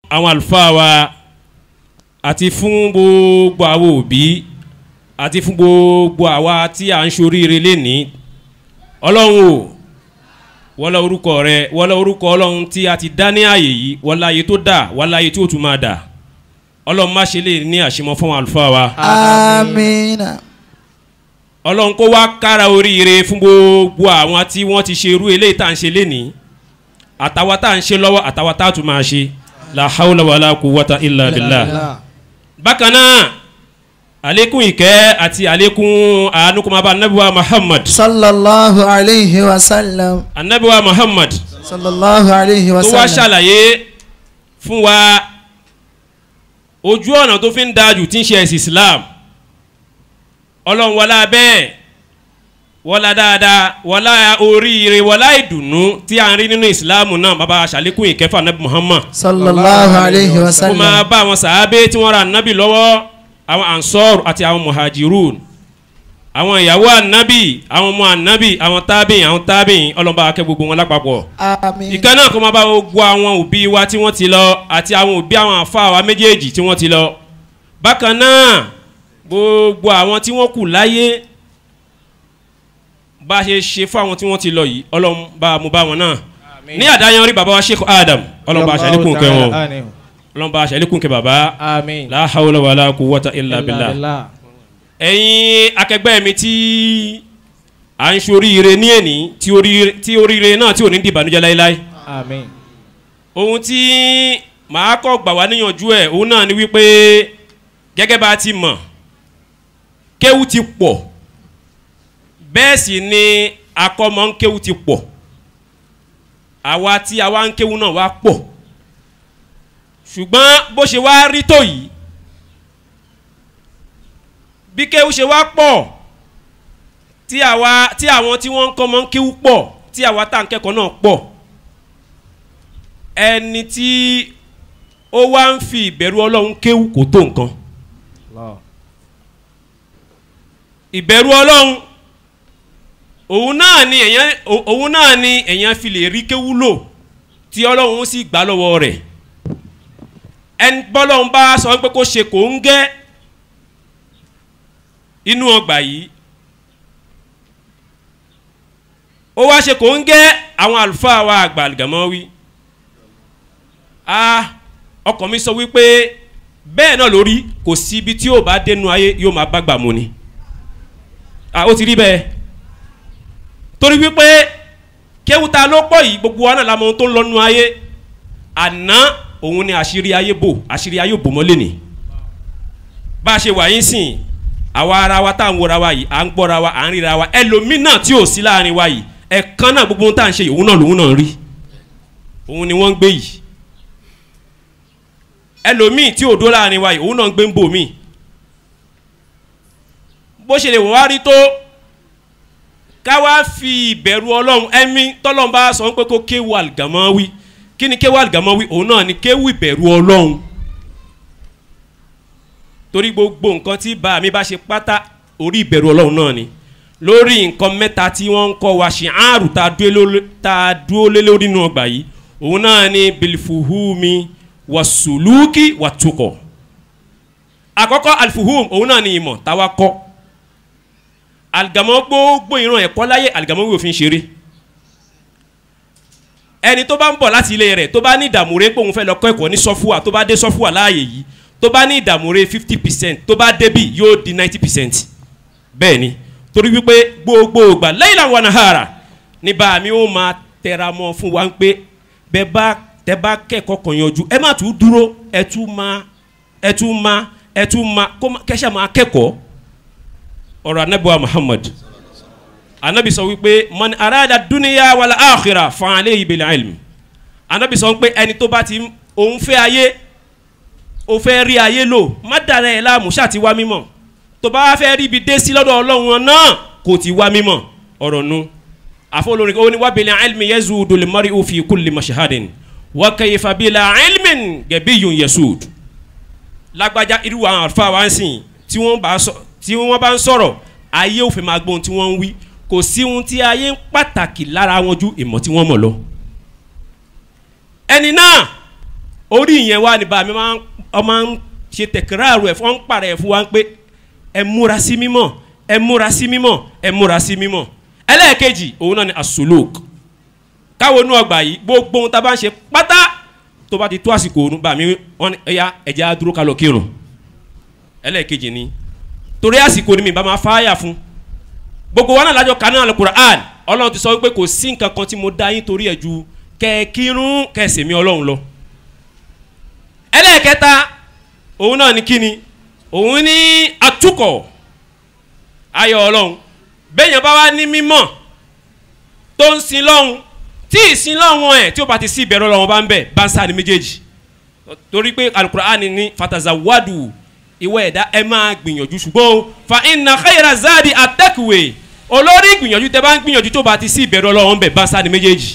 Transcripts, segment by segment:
àwọn àlùfáà wa àti fún gbogbo àwọn òbí àti fún gbogbo àwa tí à ń ṣoríire lénìí ọlọ́run o wọ́lá orúkọ rẹ wọ́lá orúkọ ọlọ́run tí a ti dá ní ààyè yìí wọ́lá ayé tó dà wọ́lá ayé tí ó tún máa dà ọlọ́run má ṣe lè ní àṣemọ fún àwọn àlùfáà wa amina ọlọ́run kó wá kára oríire fún gbogbo àwọn tí wọ́n ti ṣe irú eléyìí tá à ń ṣe lénìí àtàwa tá à ń ṣe lọ́wọ́ àtàwa tá à tún máa ṣe la hawla wala quwwata illa billah bákan náà àlékún ìkẹ́ àti àlékún àánú kó máa bá anabiwa muhammad sallallahu alayhi wa sallam anabiwa muhammad sallallahu alayhi wa tó wá sallam ṣàlàyé fún wa ojú ọ̀nà tó fi ń dájú tí ń ṣe ẹ̀sìn islam ọlọ́run wọlá bẹ́ẹ̀ wọlá dáadáa wọlá oríire wọlá ìdùnnú tí a ń rí nínú islam náà bàbá aṣàlékún ìkẹfà nabi muhammad sallallahu alayhi wa kó máa sallam bá àwọn sàábé tí wọ́n ra nabi lọ́wọ́ àwọn ansor àti àwọn muhajirun àwọn ìyàwó anabi àwọn ọmọ anabi àwọn tábìn àwọn tábìn ọlọ́ba akẹ́ gbogbo wọn lápapọ̀ amin ìkan náà kó máa bá gbogbo àwọn òbí wa tí wọ́n ti lọ àti àwọn òbí àwọn àfa wa méjèèjì tí wọ́n ti lọ bákan náà gbogbo àwọn tí wọ́n kù láyé bá a ṣe ṣe fún àwọn tí wọ́n ti lọ yìí ọlọ́run bá a mú bá wọn náà ní àdáyanrí bàbá wa sheikh adam ọlọ́run bá a ṣàlékún kẹ wọn ọlọ́run bá a ṣàlékún kẹ bàbá Àmín. la hawla wala quwwata illa billah ẹ̀yin akẹgbẹ́ mi tí à ń ṣoríire ní èní tí oríire tí oríire náà tí ò ní dìbànújẹ́ láéláé Àmín. ohun tí màá kọ́ gbà wá níyànjú ẹ̀ òun náà ni wípé gẹ́gẹ́ bá a ti mọ̀ kéwú ti pọ̀ bẹ́ẹ̀ sì ni akọ́mọ ń kéwú ti pọ̀ àwa tí àwa ń kéwú náà wá pọ̀ ṣùgbọ́n bó ṣe wá rí tó yìí bí kéwú ṣe wá pọ̀ tí àwa tí àwọn tí wọ́n ń kọ́ mọ́ ń kéwú pọ̀ tí àwa tá à ń kẹ́kọ̀ọ́ náà pọ̀ ẹni tí ó wá ń fi ìbẹ̀rù ọlọ́run kéwú kò tó nǹkan ìbẹ̀rù ọlọ́run òun náà ni èèyàn òun náà ni èèyàn fi lè rí kéwú lò tí ọlọ́run sì gbà lọ́wọ́ rẹ̀ ẹni bọ́lọ́run bá sọ pé kó ṣe kò ń gẹ́ inú ọgbà yìí ó wá ṣe kò ń gẹ́ àwọn àlùfáà wa àgbà àlùgàmọ́ ah ọkàn mi sọ wípé bẹ́ẹ̀ náà lórí kò sí ibi tí yóò bá dénú ayé yóò máa bá gbà mu ni ah ó ti rí bẹ́ẹ̀ torí wípé kéwúta ló pọ̀ yìí gbogbo wa náà la mọ ohun tó ń lọ́nu ayé àná òun ni àṣírí ayé bò àṣírí ayé bò mọ́lẹ̀ ni bá a ṣe wà yín sìn àwa ara wa tá à ń wọra wa yìí à ń gbọ́ra wa à ń ríra wa ẹlòmíì náà tí ò sí láàrin wa yìí ẹ̀kan náà gbogbo ohun tá à ń ṣe yìí òun náà lòun náà rí òun ni wọ́n ń gbé yìí ẹlòmíì tí ò dó láàrin wa yìí òun náà ń gbé ń bò míì bó ṣe lè wọ́n wá rí tó ká wá fi ìbẹ̀rù ọlọ́run ẹ̀mí tọ́lọ́run bá sọ pé kó kéwu àlùgàmọ́ wí kí ni kéwu àlùgàmọ́ wí òun náà ni kéwu ìbẹ̀rù ọlọ́run torí gbogbo nǹkan tí bá mi bá ṣe pátá orí ìbẹ̀rù ọlọ́run náà ni lórí nǹkan mẹ́ta tí wọ́n ń kọ́ wa ṣe àrùn tá a dúró lé lórí nínú ọgbà yìí òun náà ni bilifuhumi wasuluki watukọ àkọ́kọ́ alifuhum òun náà ni ìmọ̀ táwa kọ́ àlìgàmọ́ gbogbo ìran ẹ̀kọ́ láyé àlìgàmọ́ wí òfin ṣeré ẹni tó bá ń bọ̀ láti ilé rẹ̀ tó bá ní ìdààmú rẹ̀ pé òun fẹ́ lọ kọ́ ẹ̀kọ́ ní sọ́fúà tó bá dé sọ́fúà láàyè yìí tó bá ní ìdààmú rẹ̀ fifty percent tó bá débì yóò di ninety percent bẹ́ẹ̀ ni torí wípé gbogbo ìgbà lẹ́yìn làwọn àhàrà ní bá mi ó máa tẹra mọ́ fún wa pé bẹ́ẹ̀ bá tẹ bá kẹ́kọ̀ọ́ kan yanjú ẹ má tún dúró ẹ tún máa ẹ tún máa ẹ tún máa kẹ́sà máa kẹ́kọ̀ọ́ ọ̀rọ̀ anabiwa muhammad anabi sọ wípé man arada dúníyà wàlá àkìrà fan alẹ́ yìí bẹ̀rẹ̀ ilmi anabi sọ wípé ẹni tó bá ti òun fẹ́ ayé ó fẹ́ rí ayé lò má dara ẹ̀ láàmú ṣáà ti wá mímọ̀ tó bá fẹ́ rí ibi dé sí lọ́dọ̀ ọlọ́run náà kò ti wá mímọ̀ ọ̀rọ̀ nu àfọlórin ó ní wá bẹ̀rẹ̀ ilmi yẹ́zu dolimari òfin kulli mashahadin wá kẹyìfà bílà ilmin gẹ̀bí yun yẹsùd lágbájá irú àwọn àlùfáà wá ń sìn tí wọ́n bá sọ tí wọ́n bá ń sọ̀rọ̀ ayé ò fẹ́ máa gbọ́ ohun tí wọ́n ń wí kò sí ohun tí ayé ń pàtàkì lára wọn ju ìmọ̀ tí wọ́n mọ̀ lọ. ẹni náà orí ìyẹn wá ní bàmí máa ń ọ máa ń ṣe tẹ̀kíráàrù ẹ̀ fún ọ́n pàrọ̀ ẹ̀ fún wa pé ẹ múra sí mímọ́ ẹ múra sí mímọ́ ẹ múra sí mímọ́ ẹlẹ́ẹ̀kejì òun náà ni asolok káwọn inú ọgbà yìí gbogbo ohun tá a bá ń ṣe pátá tó bá ti tó àsìkò òun bàmí wọn ni ẹ̀yà ẹ̀jẹ̀ á dúró ká lọ kírun ẹlẹ́ẹ̀kejì ni torí àsìkò ni mi bá máa fáyà fún gbogbo wa náà lájọ kan náà alukur'an ọlọ́run ti sọ wípé kò sí nǹkan kan tí mo dá yín torí ẹ̀ ju kẹ́ẹ̀kírun kẹ́ẹ̀sẹ̀mí ọlọ́run lọ ẹlẹ́ẹ̀kẹta òun náà ní kíni òun ní atukọ̀ ayọ̀ ọlọ́run bẹ́ẹ̀yàn bá wá ní mímọ̀ tó ń sin lọ́hùn tí ìsin lọ́hùn ẹ̀ tí ó bá ti sí ìbẹ̀rù ọlọ́run bá ń bẹ̀ bá ń sáà ní méjèèjì torí pé alukur'an ní fatazawadu ìwọ ẹ̀dá ẹ máa gbìyànjú ṣùgbọ́n o fa inna khayra zadi atẹ́kùwé olórí gbìyànjú tẹ bá ń gbìyànjú tó bá ti sí ìbẹ̀rù ọlọ́run bẹ̀ bá ń sáà ní méjèèjì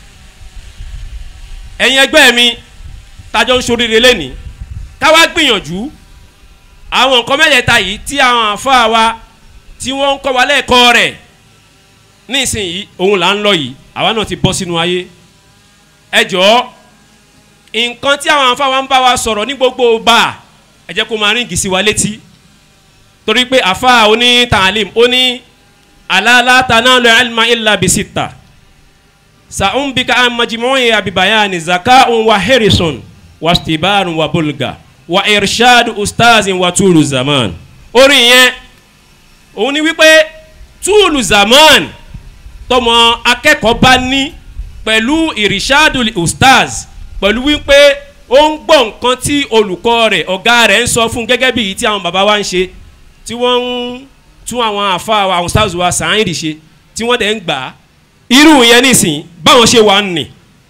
ẹ̀yin ẹgbẹ́ mi tajọ́ ń ṣoríire lẹ́ni káwá gbìyànjú àwọn nǹkan mẹ́tẹ̀ẹ̀ta yìí tí àwọn àfáà wa tí wọ́n ń kọ́ wa lẹ́ẹ̀kọ́ rẹ̀ nísìnyí òun là ń lọ yìí àwa náà ti bọ́ sínú ayé ẹ jọ̀ọ́ nǹkan tí àwọn àfáà wa ń bá wa sọ̀rọ̀ ní gbogbo gbà ẹ jẹ́ kó máa ríngì sí wa létí torí pé àfáà oní tàlím ó ní alala tanalu ilma illa bisita sa'umbika an majmu'i abibayani zaka'un wa harrison wastibarun wa bulga wa irshad ustazin wa tulu zaman orin yẹn òun ni wípé tulu zaman tọmọ akẹ́kọ̀ọ́ bá ní pẹ̀lú irshad ustaz pẹ̀lú wípé ó ń gbọ́ nǹkan tí olùkọ́ rẹ̀ ọ̀gá rẹ̀ ń sọ fún gẹ́gẹ́ bí èyí tí àwọn bàbá wa ń ṣe tí wọ́n ń tún àwọn àfa wa àwọn ustaz wa sàn án ṣe tí wọ́n dẹ̀ ń gbà á irú yẹn nísìnyí báwọn ṣe wà ń nì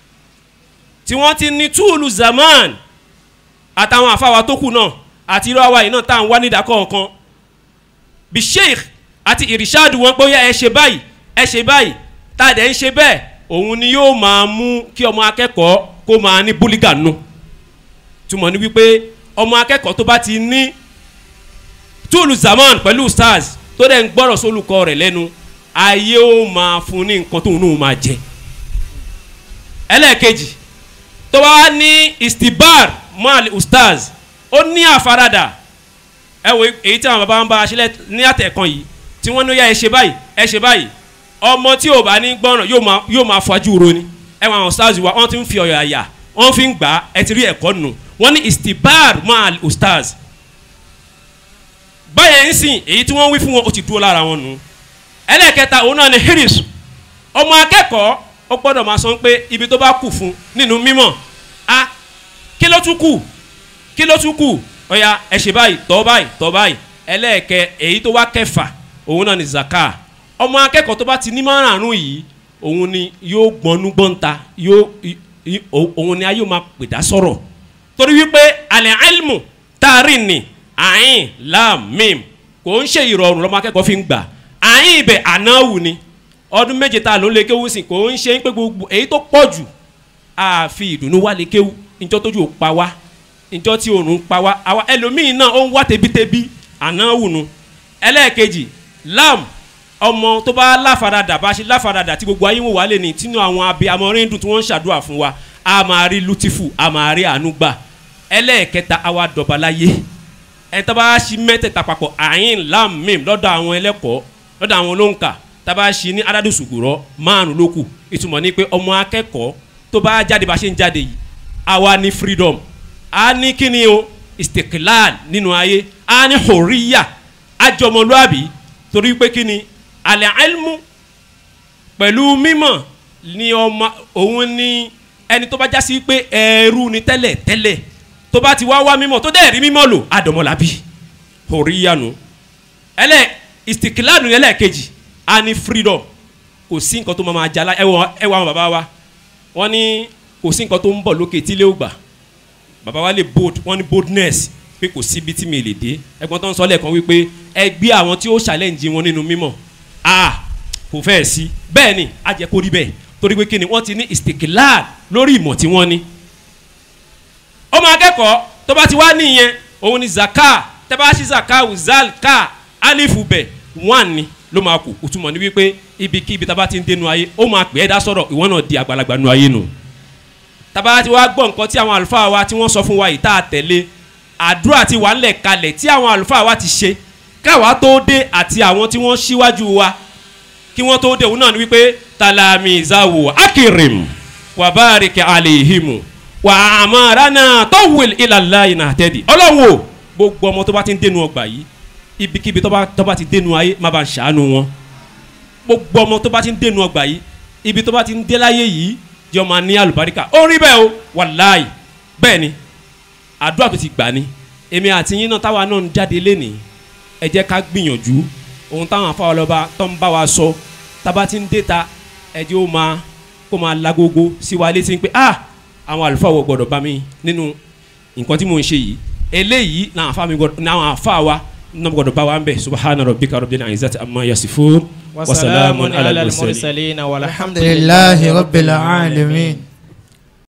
tí wọ́n ti ní túùlù zaman àtàwọn àfáwà tó kù náà àti irú àwa yìí náà tá à ń wá nídàkọ̀ọ̀kan bí sheikh àti irishadu wọn pé ó yá ẹ ṣe báyìí ẹ ṣe báyìí tá a dẹ̀ ń ṣe bẹ́ẹ̀ òun ni yóò máa mú kí ọmọ akẹ́kọ̀ọ́ kó máa ní búlígà nù túmọ̀ ní wípé ọmọ akẹ́kọ̀ọ́ tó bá ti ní túùlù zaman pẹ̀lú stars tó dẹ̀ ń gbọ́rọ̀ sólùkọ́ rẹ̀ lẹ́nu ayé ó máa fún ní nǹkan tóun náà máa jẹ ẹlẹ́ẹ̀kejì tó bá ní istibar mal ustaz ó ní àfaradà ẹ wo èyí tí àwọn bàbá ń bá a ṣẹlẹ̀ ní àtẹ̀kan yìí tí wọ́n ní yá ẹ ṣe báyìí ẹ ṣe báyìí ọmọ tí ò bá ní gbọ́ràn yóò máa yóò máa fojú ro ni ẹ wọn àwọn ustaz wa wọ́n ti ń fi ọ̀yọ̀ àyà wọ́n fi ń gbà á ẹ ti rí ẹ̀kọ́ nù wọ́n ní istibar mal ustaz báyẹn ń sìn èyí tí wọ́n wí fún wọn ó ti dúró lára wọn nù ẹlẹ́ẹ̀kẹta òun náà ni hiris ọmọ akẹ́kọ̀ọ́ ó gbọ́dọ̀ máa sọ pé ibi tó bá kù fún nínú mímọ̀ a kí ló tún kù kí ló tún kù ọ̀ya ẹ ṣe báyìí tọ́ báyìí tọ́ báyìí ẹlẹ́ẹ̀kẹ èyí tó wá kẹfà òun náà ni zaka ọmọ akẹ́kọ̀ọ́ tó bá ti ní márùn-ún yìí òun ni yóò gbọ́nú gbọ́nta yóò òun ni a yóò máa pèdá sọ̀rọ̀ torí wípé alẹ́ ilmu taari ni ayin lam mim kò ń ṣe ìrọ̀rùn lọ́mọ akẹ́kọ̀ọ́ fi ń gbà ayin ibẹ̀ anáwù ni ọdún méje tá a ló ń lé kéwù sí kò ń ṣe pé gbogbo èyí tó pọ̀ jù àfi ìdùnnú wá lé kéwù ìjọ tójú ò pa wá ìjọ tí òòrùn pa wá àwa ẹlòmíì náà ó ń wá tebítebí anáwù nu ẹlẹ́ẹ̀kejì lam ọmọ tó bá láfaradà bá ṣe láfaradà tí gbogbo ayé wò wá lè ní tínú àwọn abiyamọ ríndùn tí wọ́n ń ṣàdúrà fún wa a máa rí lutifu a máa rí àánú gbà ẹlẹ́ẹ̀kẹta àwa dọ̀bàláyé ẹ̀ tá bá ṣí mẹ́tẹ̀ẹ̀ta papọ̀ àyìn lam mim lọ́dọ̀ àwọn ẹlẹ́kọ̀ọ́ lọ́dọ̀ àwọn olóńkà tá bá ṣí ní aládùsùgùrọ̀ márùn ló kù ìtumọ̀ ni pé ọmọ akẹ́kọ̀ọ́ tó bá jáde bá ṣe ń jáde yìí àwa ní freedom a ní kíni o istiklal nínú ayé a ní horiya ajọmọlúàbí torí pé kíni alẹ́ ilmu pẹ̀lú mímọ̀ ni ọmọ òun ni ẹni tó bá já sí pé ẹrú ni tẹ́lẹ̀ tẹ́lẹ̀ tó bá ti wá wá mímọ̀ tó dẹ̀ rí mímọ̀ lò àdọ̀mọ̀lábí horiya nu ẹlẹ́ istiklal nu ẹlẹ́ẹ̀kejì a ní freedom kò sí nǹkan tó máa ma jala ẹwọ ẹwọ àwọn bàbá wa wọ́n ní kò sí nǹkan tó ń bọ̀ lókè tí ilé ò gbà bàbá wa lè bold wọ́n ní boldness pé kò síbi tí mi lè dé ẹ̀gbọ́n tó ń sọ lẹ́ẹ̀kan wípé ẹgbẹ́ àwọn tí ó challenge wọn nínú mímọ̀ a kò fẹ́ sí bẹ́ẹ̀ ni a jẹ́ kó rí bẹ́ẹ̀ torí pé kí ni wọ́n ti ní istiklal lórí ìmọ̀ tí wọ́n ní. ọmọ akẹ́kọ̀ọ́ tó bá ti wá níyẹn òun ni zaka tẹ́ bá ṣí zaka uzal ka alifu bẹ̀ one ni ló máa kù òtúmọ̀ ní wípé ibikíbi tá a bá ti ń dénú ayé ó máa pè é dá sọ̀rọ̀ ìwọ náà di àgbàlagbà nu ayé nu tábà ti wá gbọ́ nǹkan tí àwọn àlùfáà wa tí wọ́n sọ fún wa yìí tá a tẹ̀lé àdúrà ti wà ńlẹ̀ kalẹ̀ tí àwọn àlùfáà wa ti ṣe káwa tó dé àti àwọn tí wọ́n ṣíwájú wa kí wọ́n tó dé òun náà ni wípé talamizawo akirim wabarike alehimu wa amarana tọwil ilala ina tẹdi ọlọ́run o gbogbo ọmọ tó bá ti ń dénú ọgbà yìí ibikíbi tó bá tó bá ti dénú ayé má bá ń ṣàánú wọn gbogbo ọmọ tó bá ti ń dénú ọgbà yìí ibi tó bá ti ń dé láyé yìí jẹ́ ọmọ ní àlùbáríkà ó rí bẹ́ẹ̀ o wàláì bẹ́ẹ̀ ni àdúrà tó ti gbà ni èmi àti yín náà táwa náà ń jáde lénìí ẹ jẹ́ ká gbìyànjú ohun táwọn afáwọlọ́ba tó ń bá wa sọ tába ti ń dé ta ẹ jẹ́ ó máa kó máa lagogo sí wa létí pé ah àwọn àlùfáà wọ gbọ́dọ̀ bá mi nínú nǹkan tí mò ń ṣe yìí eléyìí làwọn afáà mi gbọ́dọ̀ làwọn afáà wa náà gbọ́dọ̀ bá wa ń bẹ̀ subahana rabbika rabbil izzati amma yasifun وسلام على المرسلين والحمد لله رب العالمين